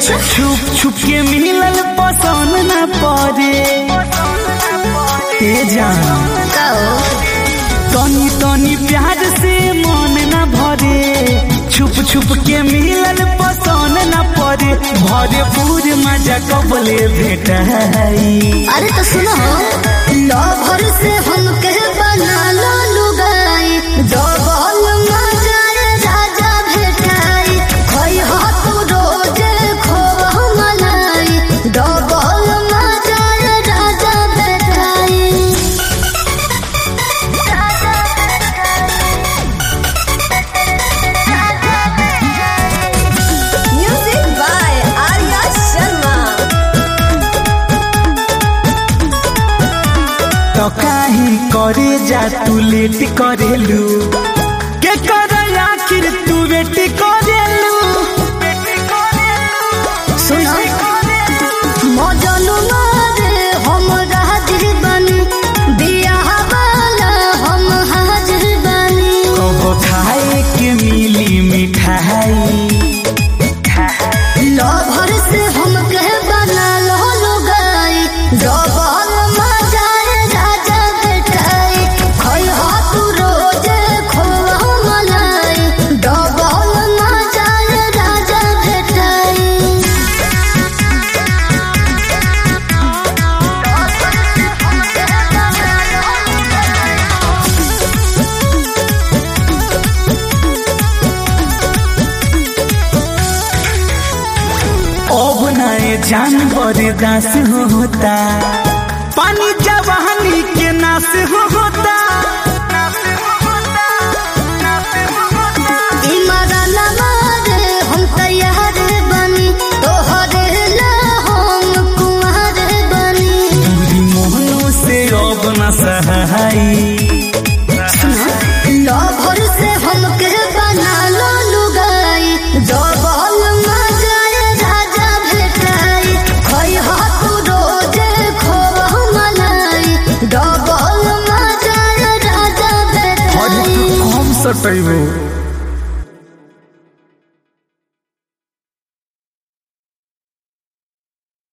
अच्छा छुप छुप के मिलल पसंद न पड़े ए जान का हो तनी तनी प्यार से मन न भरे छुप छुप के मिलल पसंद न पड़े भरे पूर मजा कबले भेट अरे तो सुनो लवर से हम कह बना लो लुगाई डबल मजाए राजा भेटाई खोई हो तू रोजे खोब मलाई डबल मजाए राजा भेटाई Music by Arya Sharma. तो काहे करे जा तू लेट करेलू के कर आखिर तू वेट करेलू सुनो मजनू मारे हम हाजिर बनी बियाह वाला हम हाजिर बनी कब खाए के मिली मिठाई लभर से हम कह बना लो लुगाई डबल मजाए राजा बेटाई खोई हो तू रोजे खोवा मलाई डबल मजाए राजा बेटाई अब नए जानवर दास होता पानी जवानी के नाश होता इमरान मारे हम तैयार बनी तोहरे ला हम कुंवर बनी दूरी मोहनों से अब न सहाई लभर से हम के बना लो लुगाई डबल मजाए राजा भेटाई खोई हो तू रोजे खोब मलाई डबल मजाए राजा और भेटाई तू कम सटैबो